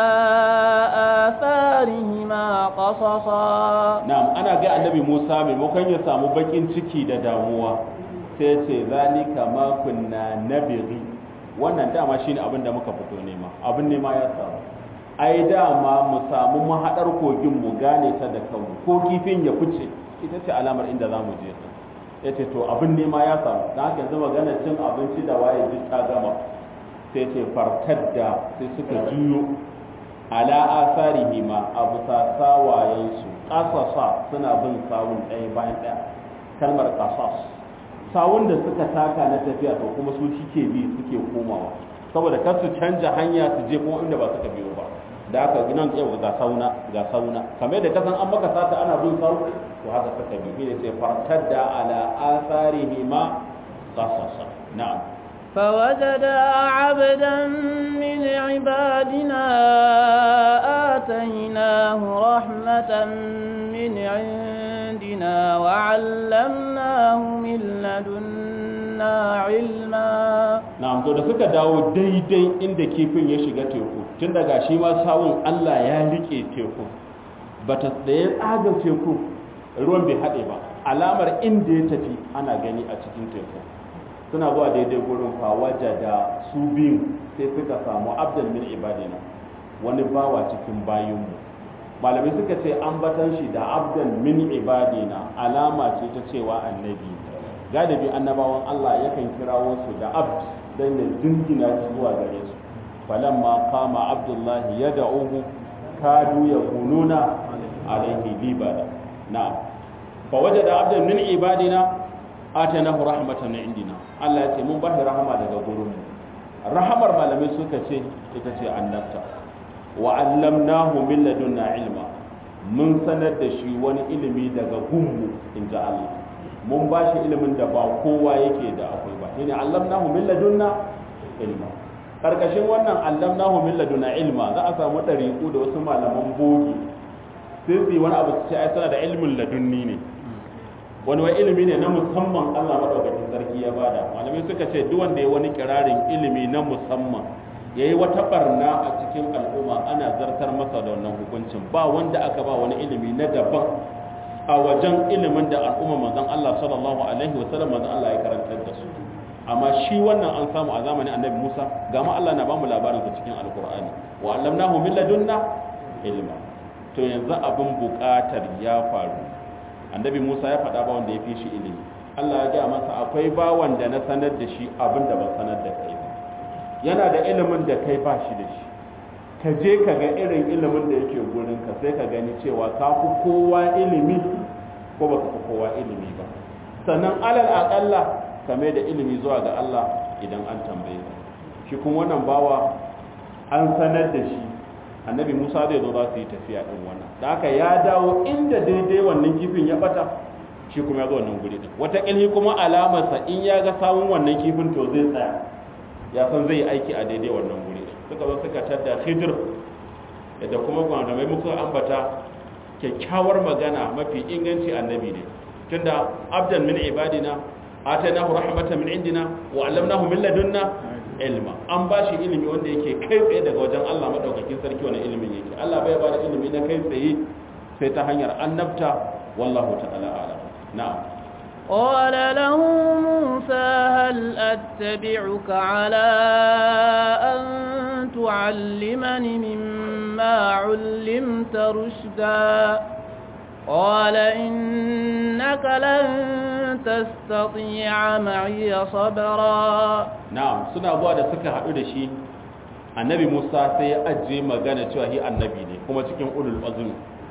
آثارهما قصصا na'am ana ga annabi Musa maimakon ya samu bakin ciki da damuwa sai ce zalika ma kunna nabghi wannan dama shine abin da muka fito nema abin nema ya samu ai dama mu samu mahaɗar kogin mu gane ta da kanmu ko kifin ya fice ita ce alamar inda za mu je ya ce to abin nema ya samu na haka yanzu magana cin abinci da waye duk ta gama sai ce fartar da sai suka juyo ala asarihi ma a bisa sawayensu ƙasasa suna bin sawun ɗaya bayan ɗaya kalmar ƙasas sawun da suka taka na tafiya to kuma su suke bi suke komawa saboda kar su canja hanya su je kuma inda ba suka biyo ba da aka nan yau ga sauna ga sauna kamar da kasan an maka sata ana bin sau to haka suka bi ne sai fartadda ala atharihi ma qasasa na'am فوجدا عبدا من عبادنا آتيناه رحمة من عندنا وعلمناه من لدنا علما na'am to da suka dawo daidai inda kifin ya shiga teku tun daga shi ma sawun Allah ya rike teku bata da ya tsaga teku ruwan bai haɗe ba alamar inda ya tafi ana gani a cikin teku suna zuwa daidai gurin fawaja da su biyu sai suka samu abdul min ibadina wani bawa cikin bayinmu malamai suka ce an batan shi da abdul min ibadina alama ce ta cewa annabi galibi annabawan Allah yakan kirawo su da abd dan ya dingina shi zuwa gare su falamma qama abdullahi yad'uhu kadu yakununa alaihi libada na'am fa wajada abdan min ibadina atanahu rahmatan min indina Allah ya ce mun bashi rahama daga gurin mu rahamar malamai suka ce ita ce annabta wa allamnahu min ladunna ilma mun sanar da shi wani ilimi daga gunmu inji Allah mun ba shi ilimin da ba kowa yake da akwai ba shine allamnahu min ladunna ilma karkashin wannan allamnahu min ladunna ilma za a samu dariku da wasu malaman bogi sai su yi wani abu su ce ai suna da ilmin ladunni ne wani wai ilimi ne na musamman Allah madaukakin sarki ya bada malamai suka ce duk wanda ya wani kirarin ilimi na musamman yayi wata barna a cikin al'umma ana zartar masa da wannan hukuncin ba wanda aka ba wani ilimi na daban a wajen ilimin da al'umma manzon Allah sallallahu alaihi wasallam manzon Allah ya karantar da su amma shi wannan an samu a zamanin annabi Musa ga ma Allah na ba mu labarin sa cikin alqur'ani wa allamnahu min ladunna ilma to yanzu abin buƙatar ya faru annabi Musa ya faɗa ba wanda ya fi shi ilimi Allah ya gaya masa akwai bawan da na sanar da shi abin da ban sanar da kai ba yana da ilimin da kai ba shi da shi ka je ka ga irin ilimin da yake gurin ka sai ka gani cewa ka fi kowa ilimi ko baka fi kowa ilimi ba sannan alal aƙalla ka mai da ilimi zuwa ga Allah idan an tambaye ka shi kuma wannan bawa an sanar da shi annabi Musa zai zo za su yi tafiya din wannan da haka ya dawo inda daidai wannan kifin ya bata shi kuma ya zo wannan guri din wata kilhi kuma alamarsa in ya ga sawun wannan kifin to zai tsaya ya san zai yi aiki a daidai wannan guri din suka zo suka tadda Khidir da kuma gwamnati muka ambata kyakkyawar magana mafi inganci annabi ne tunda abdan min ibadina atainahu rahmatan min indina wa allamnahu min ladunna ilma an ba shi ilimi wanda yake kai tsaye daga wajen Allah madaukakin sarki wani ilimin yake Allah bai ba da ilimi na kai tsaye sai ta hanyar annabta wallahu ta'ala a'lam na'am قال له موسى هل أتبعك على أن تعلمني مما علمت رشدا قال إنك لن تستطيع معي صبرا na'am suna zuwa da suka haɗu da shi annabi Musa sai ya ajiye magana cewa shi annabi ne kuma cikin ulul azmi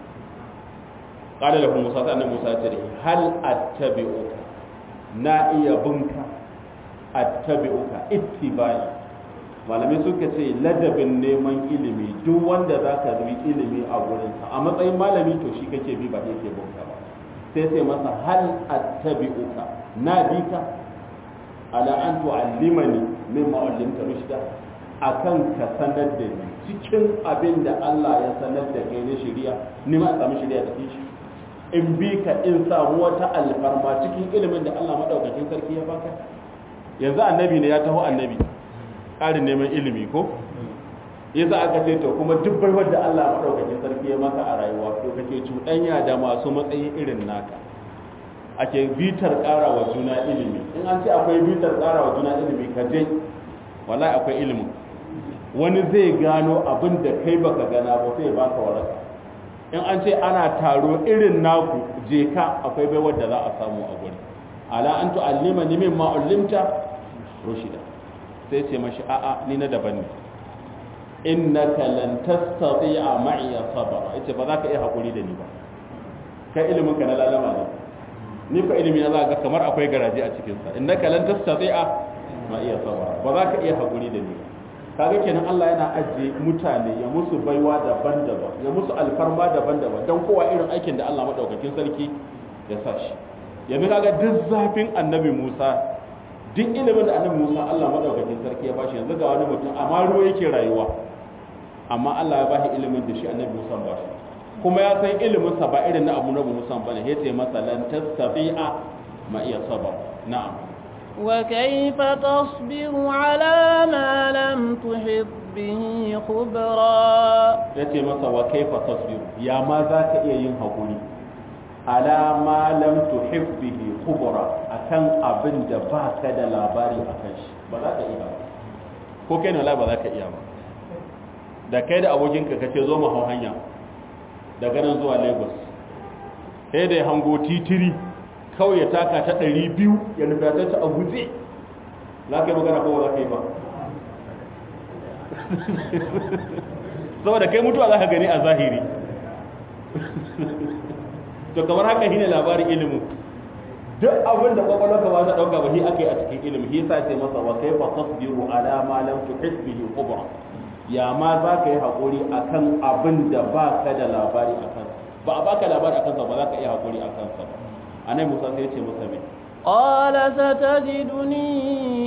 qala lahu Musa sai annabi Musa ya ce hal attabi'uka na iya bunka attabi'uka ittibai malamai suka ce ladabin neman ilimi duk wanda zaka bi ilimi a gurinsa a matsayin malami to shi kake bi ba yake bunka ba sai sai masa hal attabi'uka na bi ka ala an tu'allimani mimma ullimta rushda akan ka sanar da ni cikin abin da Allah ya sanar da kai na shari'a ni ma samu shari'a cikin shi in bi ka in samu wata alfarma cikin ilimin da Allah madaukakin sarki ya baka yanzu annabi ne ya taho annabi ƙarin neman ilimi ko yasa aka ce to kuma duk baiwar da Allah madaukakin sarki ya maka a rayuwa to kake cuɗanya da masu matsayi irin naka ake bitar ƙara wa juna ilimi in an ce akwai bitar ƙara wa juna ilimi ka je wallahi akwai ilimin wani zai gano abin da kai baka gana ba sai baka waraka in an ce ana taro irin naku je ka akwai baiwar da za a samu a guri ala an tu'allima ni mimma ullimta rushida sai ce mashi a'a ni na daban ne innaka lan tastati'a ma'iya sabra yace ba za ka iya hakuri da ni ba kai ilimin ka na lalama ne ni fa ilimi na za ga kamar akwai garaje a cikin sa innaka lan tastati'a ma'iya sabra ba za ka iya hakuri da ni kaga kenan Allah yana ajiye mutane ya musu baiwa daban-daban ya musu alfarma daban-daban don kowa irin aikin da Allah madaukakin sarki ya sa shi yanzu kaga duk zafin annabi Musa duk ilimin da annabi Musa Allah madaukakin sarki ya bashi yanzu ga wani mutum amma ruwa yake rayuwa amma Allah ya bashi ilimin da shi annabi Musa ba shi kuma ya san ilimin sa ba irin na Abu Nabi Musa bane yace masa lan tastafi'a ma iya saba na'am وكيف تصبر على ما لم تحط به خبرا yace masa wa kaifa tasbir ya ma za ka iya yin hakuri ala ma lam tuhib bihi khubra akan abin da ba ka da labari akan shi ba za ka iya ba ko kai ne wallahi ba za ka iya ba da kai da abokinka kace zo mu hau hanya daga nan zuwa Lagos sai da ya hango titiri kawai ya taka ta ɗari biyu ya nufi ta ta a guje za ka yi magana kowa za ka yi ba saboda kai mutuwa za ka gani a zahiri to kamar haka shi ne labarin ilimin duk abin da kwakwalwarka ba ta ɗauka ba shi aka yi a cikin ilimin shi sa ce masa wa kai fa tasbiru ala ma lam tuhis bihi khubra ya ma za ka yi haƙuri akan abin da ba ka da labari akan ba a baka labari akan sa ba za ka iya haƙuri akan sa ba anai musa sai ce masa mai قال ستجدني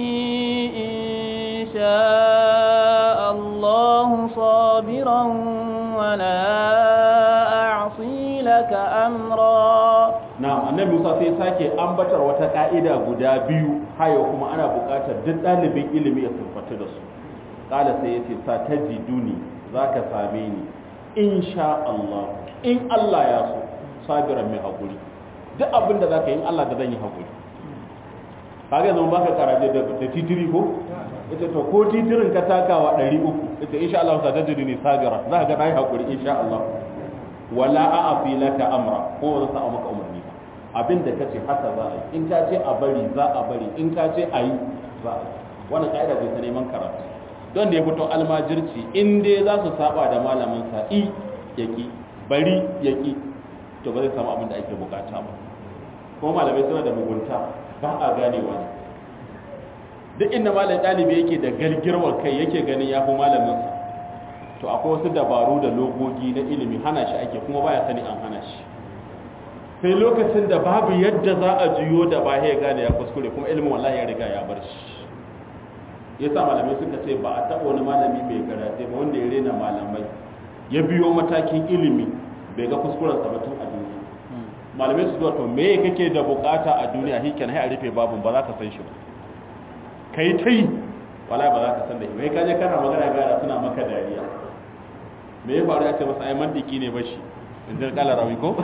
إن شاء الله صابرا ولا أعصي لك أمرا na annabi musa sai sake ambatar wata ka'ida guda biyu hayo kuma ana buƙatar duk ɗalibin ilimi ya siffatu da su ƙala sai ya ce sa ta jiduni za ka same ni in sha Allah in Allah ya so sabiran mai haƙuri duk abin da za ka yi in Allah da zan yi haƙuri kaga zama baka karaje da titiri ko ita to ko titirin ka takawa 300 ita insha Allah ta tajiri ne sabira za ka ga dai hakuri insha Allah wala a'fi laka amra ko ba sa maka umarni ba abinda kace haka za a yi in ka ce a bari za a bari in ka ce a yi za a wannan kaida bai ta neman karatu don da ya fito almajirci in dai za su saba da malamin sa i yaki bari yaki to ba zai samu abin da ake bukata ba kuma malamai suna da mugunta ba a ganewa ne duk inda malam ɗalibi yake da galgirwar kai yake ganin ya fi malaminsa to akwai wasu dabaru da logogi na ilimi hana shi ake kuma baya sani an hana shi sai lokacin da babu yadda za a juyo da ba ya gane ya kuskure kuma ilimin wallahi ya riga ya bar shi yasa malamai suka ce ba a taɓa wani malami mai garaje ba wanda ya rena malamai ya biyo matakin ilimi bai ga kuskurensa ba tun a duniya malamai su zuwa to me kake da bukata a duniya shi kenan sai a rufe babun ba za ka san shi ba kai ta yi wala ba za ka san da shi mai kaje kana magana gara suna maka dariya me ya faru ya ce masa ai mandiki ne ba shi in ji kala rawi ko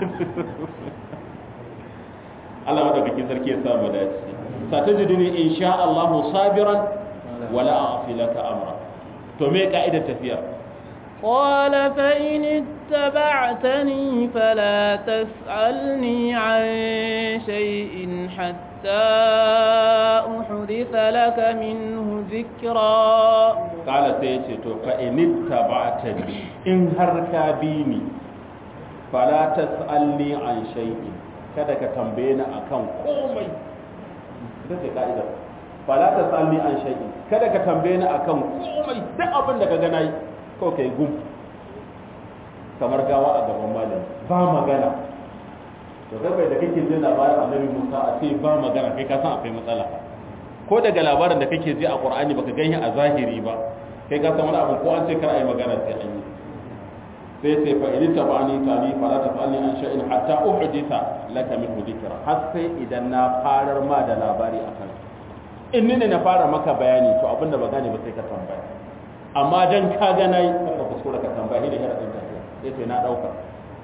Allah madaukakin sarki ya sa mu dace satajiduni insha Allah sabiran wala a'fi laka amra to me ka'idar tafiya قال فإن اتبعتني فلا تسألني عن شيء حتى أحدث لك منه ذكرا قال سيتي تو فإن اتبعتني إن هركابيني فلا تسألني عن شيء kada ka tambaye ni akan komai ita ce ka'idar fala ta tsalli an shay'in kada ka tambaye ni akan komai duk abin da ka ga nayi ko kai gum kamar gawa a gaban malami ba magana to kai da kake jin labarin annabi Musa a ce ba magana kai ka san akwai matsala ko daga labarin da kake ji a Qur'ani baka ganye a zahiri ba kai ka san wani abu ko an ce kar ayi magana sai an yi sai ce fa in tabani tani fala tafalni an shay'in hatta uhditha laka min dhikra har sai idan na farar ma da labari akan in ni ne na fara maka bayani to abinda ba gane ba sai ka tambaya amma dan ka ga nayi ka kuskura ka tambaye da sharadin tafiya sai ce na dauka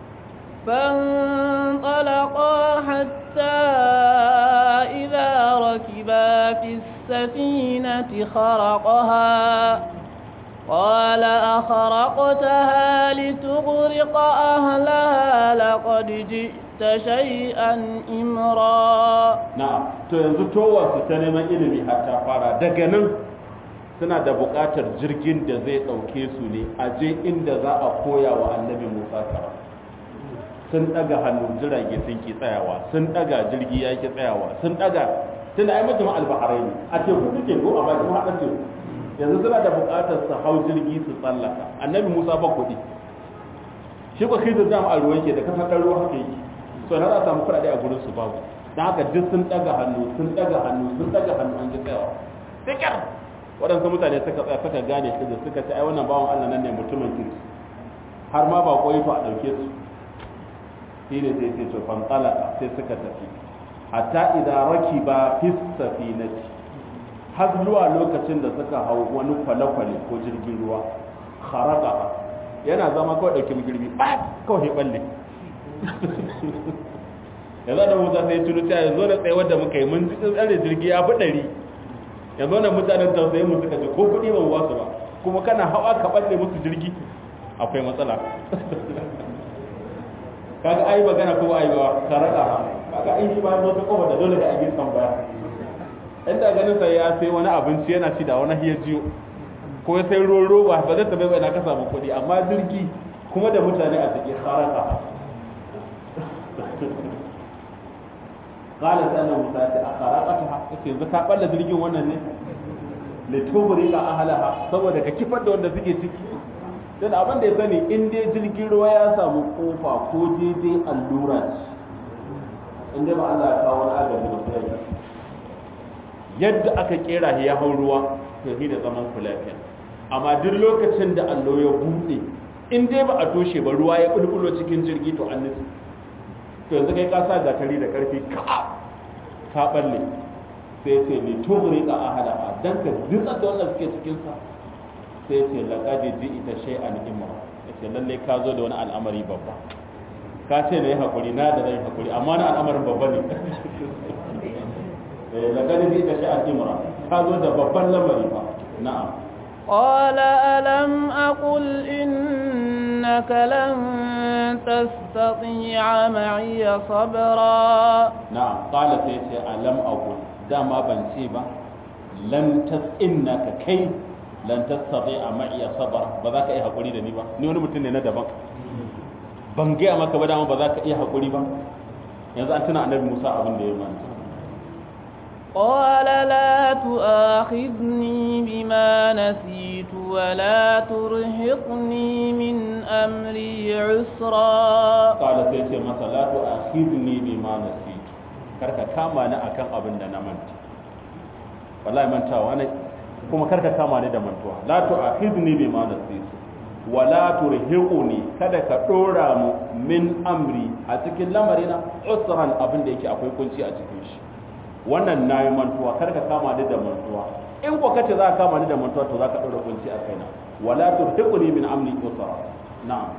فانطلقا حتى إذا ركبا في السفينة خرقها قال أخرقتها لتغرق أهلها لقد جئت شيئا إمرا na'am to yanzu towar su ta neman ilimi har ta fara daga nan suna da buƙatar jirgin da zai ɗauke su ne a je inda za a koya wa annabi musa kara sun ɗaga hannu jirage sun ki tsayawa sun ɗaga jirgi ya ki tsayawa sun ɗaga tun ai mutum albaharai ne a teku suke ko a bakin haɗar teku yanzu suna da buƙatar su hau jirgi su tsallaka annabi musa ba kuɗi shi ko kai da dama a ruwan ke da kasar ɗan ruwa haka yake so na za a samu kuɗaɗe a gurin su babu don haka duk sun ɗaga hannu sun ɗaga hannu sun ɗaga hannu an ji tsayawa sikar waɗansu mutane suka tsaya suka gane su da suka ce ai wannan bawan allah nan ne mutumin kirki har ma ba koyi to a ɗauke su shi ne sai sai to fantalaka sai suka tafi hatta idan raki ba fi safinati har zuwa lokacin da suka hau wani kwale-kwale ko jirgin ruwa kharaka yana zama kawai ɗauki girbi ba kawai balle yanzu da musa sai tunu ta yanzu da tsaye wadda muka yi mun ji tsare jirgi ya fi ɗari yanzu da mutanen tausayi mu suka ce ko kuɗi ba wasu ba kuma kana hawa ka balle musu jirgi akwai matsala kaga ai magana ko ai ba karaka kaga ai shi ba zo ta kofa da dole da abin tambaya inda ganin sai ya sai wani abinci yana ci da wani hiya jiyo ko sai ruwan roba ba zai tabe bai na ka samu kuɗi amma jirgi kuma da mutane a cikin haraka qala sana musa ta akharaqataha yace yanzu ka balla jirgin wannan ne litubri ka ahlaha saboda ka kifar da wanda suke ciki dan abin da ya sani in dai jirgin ruwa ya samu kofa ko daidai allura in dai ba Allah ya kawo wani agaji ba sai yadda aka kera ya hau ruwa to shi da zaman ku lafiya amma duk lokacin da allo ya buɗe in dai ba a toshe ba ruwa ya bulbulo cikin jirgi to an nufi to yanzu kai ka sa gatari da karfi ka ka balle sai ce ni tugri ka ahada dan ka dutsa da wannan suke cikin sa sai ce laqad ita shay'an imra yace lalle ka zo da wani al'amari babba ka ce na yi hakuri na da zai hakuri amma na al'amarin babba ne laqad ita shay'an imra ka zo da babban lamari fa na'am قال ألم أقل إنك لن تستطيع معي صبرا نعم قال سيتي ألم أقل دام بنسيبا لن تس إنك كي لن تستطيع معي صبرا بذاك إيه حقولي دني با ni wani mutum ne na daban ban gaya maka ba dama ba za ka iya haƙuri ba yanzu an tuna annabi Musa abin da ya manta قال لا تؤاخذني بما نسيت ولا ترهقني من أمري عسرا قال سيتي masa la tu'akhidni bima nasitu karka kama ni akan abin da na manta wallahi mantawa ne kuma karka kama ni da mantuwa la tu'akhidni bima nasitu wala turhiquni kada ka dora mu min amri a cikin lamarina usran abin da yake akwai kunci a cikin shi wannan na yi mantuwa kar ka kama ni da mantuwa in ko kace za ka kama ni da mantuwa to za ka ɗaura kunci a kaina wala turhiquni min amri usra na'am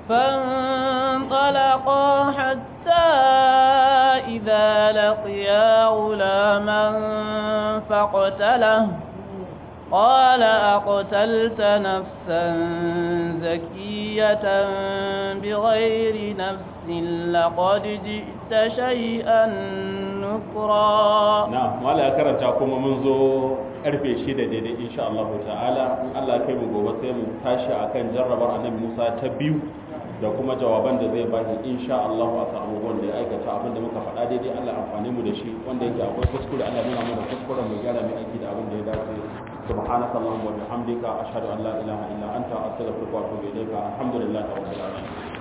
فانطلقا حتى إذا لقيا غلاما فاقتله قال أقتلت نفسا زكية بغير نفس لقد جئت شيئا نكرا نعم ولا كرنتا كما منذ karfe shida daidai insha Allah ta'ala in Allah kai mu gobe sai mu tashi akan jarrabar annabi Musa ta biyu da kuma jawaban da zai bani insha Allah akan abubuwan da ya aikata abin da muka faɗa daidai Allah amfani mu da shi wanda yake akwai kuskure Allah nuna mana kuskuren mu gyara mai aiki da abin da ya dace سبحانك اللهم وبحمدك أشهد أن لا إله إلا أنت أستغفرك وأتوب إليك الحمد لله رب العالمين